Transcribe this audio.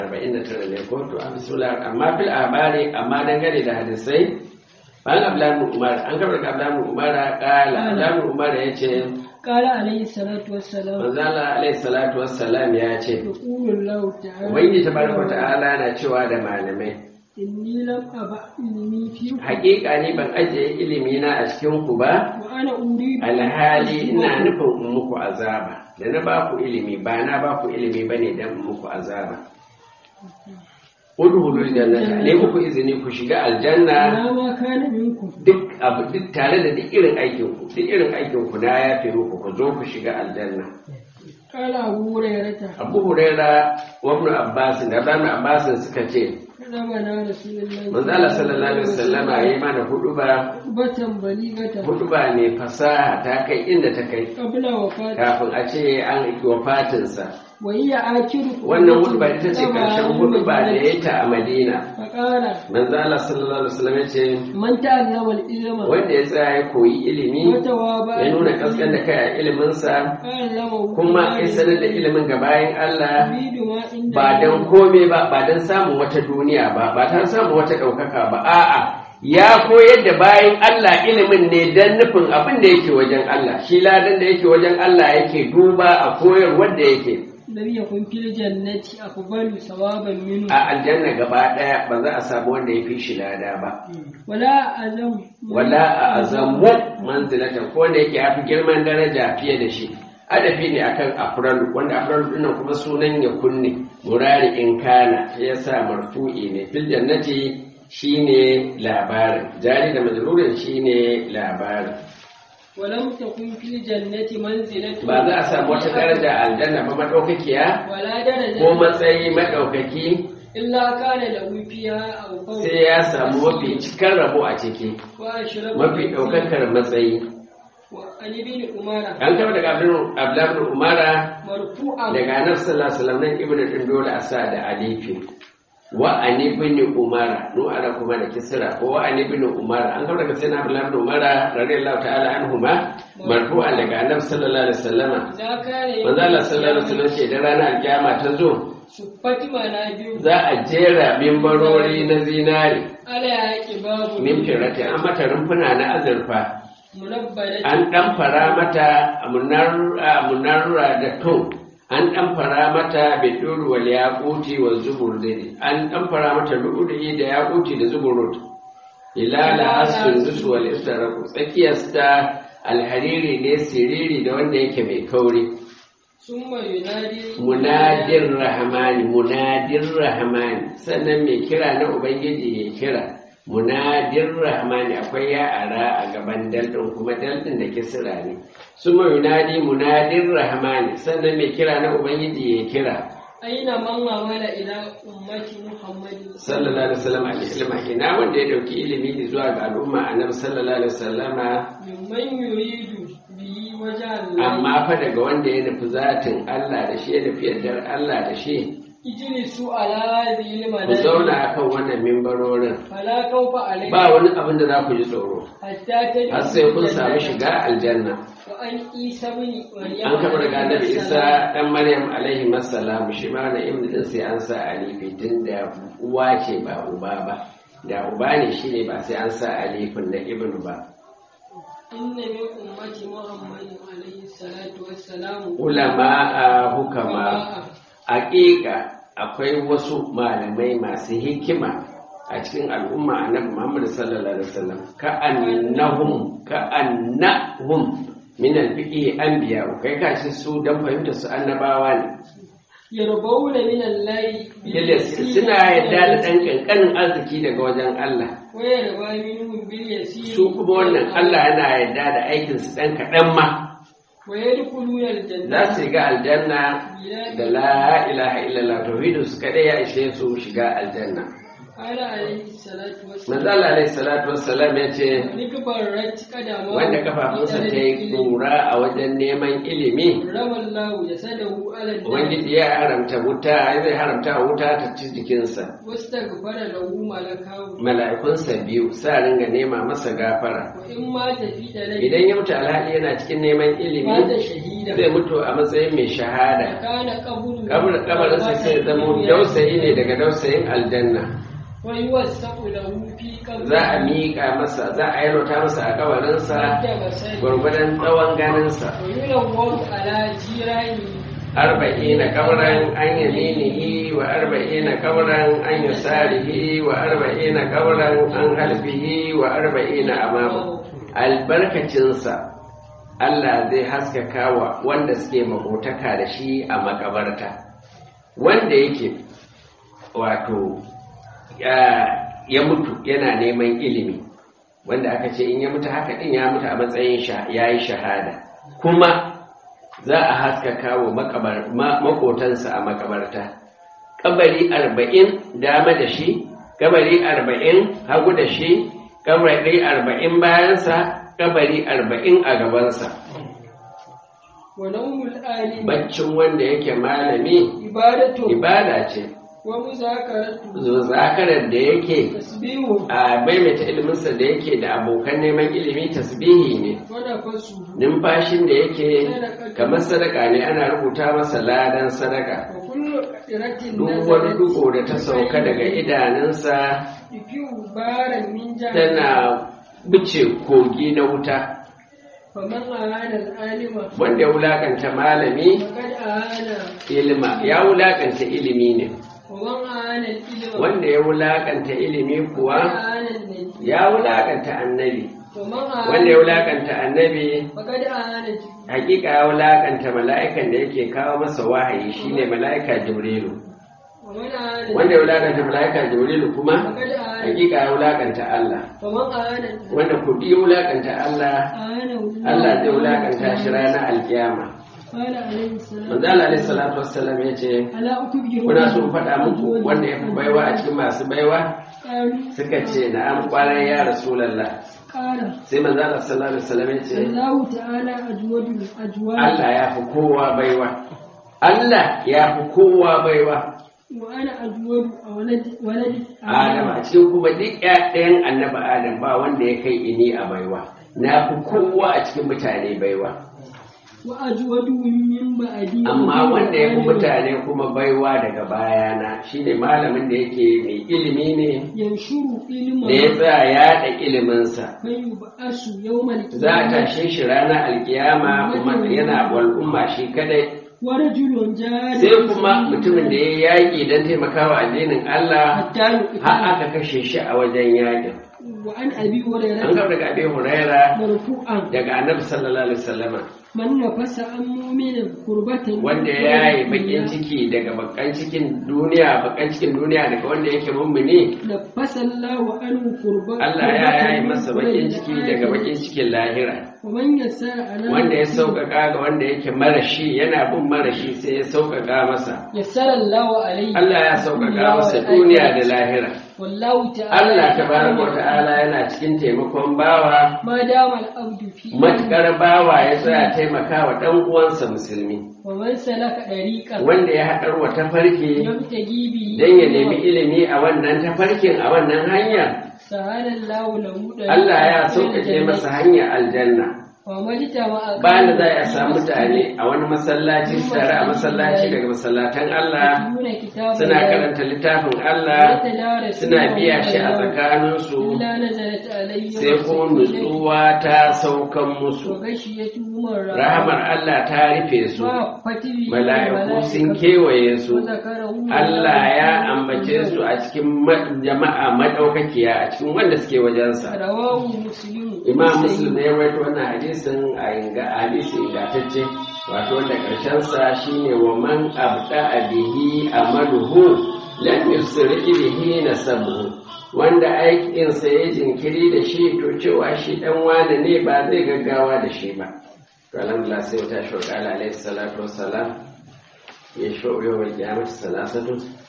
arba'in da tara ne ko to a bismillah amma fil abari amma dangane da hadisai bayan abdullahi umar an kabar da abdullahi umar kala abdullahi umar ya ce قال عليه الصلاة والسلام manzala alaihi salatu wassalam ya ce يقول الله تعالى ubangiji tabaraka ta'ala na cewa da malamai إني لم أبع علمي فيكم hakika ni ban ajiye ilimi na a cikin ku ba وأنا أريد alhali ina nufin in muku azaba da na ba ku ilimi ba na ba ku ilimi bane dan in muku azaba udhulul jannata ne muku izini ku shiga aljanna على ما كان منكم duk abu duk tare da duk irin aikin ku duk irin aikin ku na yafe muku ku zo ku shiga aljanna قال أبو هريرة Abu Huraira wa Ibn Abbas da Ibn Abbas suka ce كتبنا رسول الله manzo Allah sallallahu alaihi wasallama yayi mana huduba خطبة بليغة huduba ne fasaha ta kai inda ta kai قبل وفاته kafin a ce an yi wafatinsa وهي آخر wannan huduba ita ce karshen huduba da ya yi ta a Madina فقال manzo Allah sallallahu alaihi wasallam ya ce من تعلم العلم wanda ya tsaya ya koyi ilimi وتوابع ya nuna kaskan da kai a iliminsa علمه kuma ya sanar da ilimin ga bayan Allah يريد ما عند ba don kome ba ba don samun wata duniya ba ba don samun wata ɗaukaka ba a'a ya koyar da bayan Allah ilimin ne don nufin abin da yake wajen Allah shi ladan da yake wajen Allah yake duba a koyar wanda yake لم يكن في الجنة أفضل ثوابا منه a aljanna gaba ɗaya ba za a samu wanda ya fi shi lada ba ولا أزم wala a azamu manzilatan ko wanda yake yafi girman daraja fiye da shi adafi ne akan afralu wanda afralu dinnan kuma sunan ya kunne murari in kana ya sa marfu'i ne fil jannati shine labarin jari da majrurin shine labarin ولم تكن في الجنة منزلة ba za a samu wata daraja a aljanna ba madaukakiya ولا درجة ko matsayi madaukaki إلا كان له فيها أو فوق sai ya samu mafi cikar rabo a ciki وأشرف mafi ɗaukakar matsayi وعن ابن عمر an kama daga abdullahi bin umara مرفوعا daga annabi sallallahu alaihi wasallam nan ibnu din dole a sa da alifi wa an ibn umara nu ana kuma da kisra ko wa an ibn umara an kawo daga sayyidina abdullah ibn umara radiyallahu ta'ala anhuma marfu'an daga annabi sallallahu alaihi wasallama إذا كان manzo Allah sallallahu alaihi wasallam ce da ranar alkiyama ta zo سفت منابر za a jera mimbarori na zinari على كباب min firati an mata rumfuna na azurfa منبلة an ɗan fara mata munarra da tun an ɗan fara mata biduru wal yaquti wa zuburdi an ɗan fara mata lu'lu'i da yaquti da zuburud ilala asfin dusu wal istaraku tsakiyarsa alhariri ne siriri da wanda yake mai kauri ثم ينادي munadir rahmani munadir rahmani sannan mai kira na ubangiji ya kira munadir rahmani akwai ya ara a gaban daldin kuma daldin da kisira ne suma yunadi munadir rahmani sannan mai kira na ubangiji ya kira أين من عمل إلى أمة محمد sallallahu alaihi wasallam a ilma ina wanda ya dauki ilimi zuwa ga al'umma annabi sallallahu alaihi wasallama ممن يريد به وجه الله amma fa daga wanda ya nufi zatin Allah da shi ya nufi yardar Allah da shi اجلسوا على هذه ku المنابر zauna akan wannan mimbarorin فلا خوف عليكم ba wani abin da za ku ji tsoro حتى تدخلوا har sai kun samu الجنة. shiga aljanna وأن عيسى بن مريم an kama daga annabi عليه isa السلام dan maryam alaihi masalam shi ma na ibn din sai an sa alifi tun da uwa ce ba uba ba da uba ne shine ba sai an sa alifin na ibn ba إن من أمة محمد عليه الصلاة والسلام ulama a hukama haƙiƙa akwai wasu malamai masu hikima a cikin al'umma annabi Muhammad sallallahu alaihi wasallam ka annahum ka annahum min al-fiqhi anbiya kai ka shi su dan fahimta su annabawa ne يربون من الله Yadda suna yadda da ɗan ƙanƙanin arziki daga wajen Allah ويربى منهم باليسير su kuma wannan Allah yana yadda da aikinsu ɗan kaɗan ma ويدخلون الجنة za su shiga aljanna da la ilaha illallah tauhidin su kaɗai ya ishe su shiga aljanna Ala alaihi salatu wassalam. manzala alaihi salatu wassalam ya ce Wani gabarar kadama. wanda kafafunsa ta yi kura a wajen neman ilimi Ramallahu ya sadahu ala ubangiji ya haramta wuta zai haramta wuta ta ci jikinsa Wasu daga fara lahu malakahu. mala'ikunsa biyu sa ringa nema masa gafara Wa in ma tafi da rai. idan ya mutu alhali yana cikin neman Mata ilimi shahida. zai mutu a matsayin mai shahada Kana kabulu. Kabar- kabarinsa sai zama dausayi ne daga dausayin aljanna Wa yi wasu lahu fi kabulu. za a miƙa masa za a yalwata masa a kabarinsa Da basari. gwargwadon tsawon ganinsa Wa yi lawar ala jirani. arba'ina kabran an yaminihi wa arba'ina kabran an yasarihi wa arba'ina kabran an halfihi wa arba'ina amama albarkacinsa Allah zai haskaka wa wanda suke makotaka da shi a makabarta wanda yake wato ya, ya mutu yana neman ilimi wanda aka ce in ya mutu haka din ya mutu a matsayin sha ya yi shahada kuma za a haskaka wa makabar- ma- makotansa a makabarta kabari arba'in dama da shi kabari arba'in hagu da shi kabari arba'in bayansa kabari arba'in a gabansa Wa naumul alim. baccin wanda yake malami Ibadatu. ibada ce Wa muzakaratu. zakarar da yake Tasbihu. a maimaita iliminsa da yake da abokan neman ilimi tasbihi ne Wa nafasu. numfashin da yake kamar sadaka ne ana rubuta masa ladan sadaka Wa kullu qiratin duk wani duko da ta sauka daga idanunsa Ifiu baran min jahannam. tana bice kogi na wuta Faman ahana al-alima. wanda ya wulakanta malami Faqad ahana. ilima ya wulakanta ilimi ne Waman ahana al-ilma. wanda ya wulakanta ilimi Faqad kuwa ahana al-nabi. ya wulakanta annabi Waman ahana. wanda ya wulakanta annabi Faqad ahana Jibril. hakika ya wulakanta mala'ikan da yake kawo masa wahayi shine mala'ika jibrilu Waman ahana. wanda ya wulakanta mala'ika jibrilu kuma Faqad ahana. hakika ya wulakanta Allah Waman ahana. wanda kudi ya wulakanta Allah Ahana Allah zai wulakanta shi ranar alkiyama Qala alayhi salam. manzo Allah alaihi salatu wassalam yace Ala ukbiru. kuna so in faɗa muku wanda ya fi baiwa a cikin masu baiwa Qalu. suka ce na'am kwarai ya rasulullah Qala. sai manzo Allah sallallahu alaihi wasallam yace Allah ta'ala ajwadu ajwad. Allah ya fi kowa baiwa Allah ya fi kowa baiwa Wa ana ajwadu a waladi waladi. Adam a cikin kuma duk ɗayan annabi Adam ba wanda ya kai ini a baiwa na fi kowa a cikin mutane baiwa wa ajwadu min ba'di amma wanda ya fi mutane kuma baiwa daga bayana shine malamin da yake mai ilimi ne yanshuru ilma da ya tsaya yaɗa iliminsa man yub'asu yawmal za a tashe shi ranar alkiyama kuma yana al'umma shi kadai wa rajulun jari sai kuma mutumin da ya yaƙi don taimakawa addinin Allah hatta yuqta har aka kashe shi a wajen yaƙin wa an abi an hurairah gaba daga abin huraira marfu'an daga annabi sallallahu alaihi wasallama man nafasa an mu'minin kurbatan wanda ya yi bakin ciki daga bakan cikin duniya bakan cikin duniya daga wanda yake mummuni nafasa Allahu anhu kurba Allah ya yi masa bakin ciki daga bakin cikin lahira wa man yassara ala wanda ya sauƙaƙa ga wanda yake marashi yana bin marashi sai ya sauƙaƙa masa yassara Allahu alayhi Allah ya sauƙaƙa masa duniya da lahira wallahu ta'ala Allah tabaraka wa ta'ala yana cikin taimakon bawa ma dama al-abdu fi matukar bawa ya tsaya taimakawa ɗan uwansa musulmi wa man salaka dariqan wanda ya haɗar wa tafarki yabtagi bi don ya nemi ilimi a wannan tafarkin a wannan hanyar sahala Allahu lahu dariqan Allah ya sauƙaƙe masa hanyar aljanna wa majtama bayan da za a samu mutane a wani masallaci su tare a masallaci daga masallatan Allah suna karanta littafin Allah suna biya shi a tsakaninsu illa nazalat alayhi sai kuma nutsuwa ta saukan musu rahamar Allah ta rufe su mala'iku sun kewaye su Allah ya ambace su a cikin ma- jama'a madaukakiya a cikin wanda suke wajensa rawahu muslim imam muslim ne ya rawaito wannan hadisin a inga hadisi ingantacce wato wanda karshen sa shine wa man abda bihi amaluhu lam yusri bihi nasabuhu wanda aikin sa ya jinkiri da shi to cewa shi dan wane ne ba zai gaggawa da shi ba to alhamdulillah sai ta shauka alaihi salatu wassalam ya shauyo wal qiyamati salasatu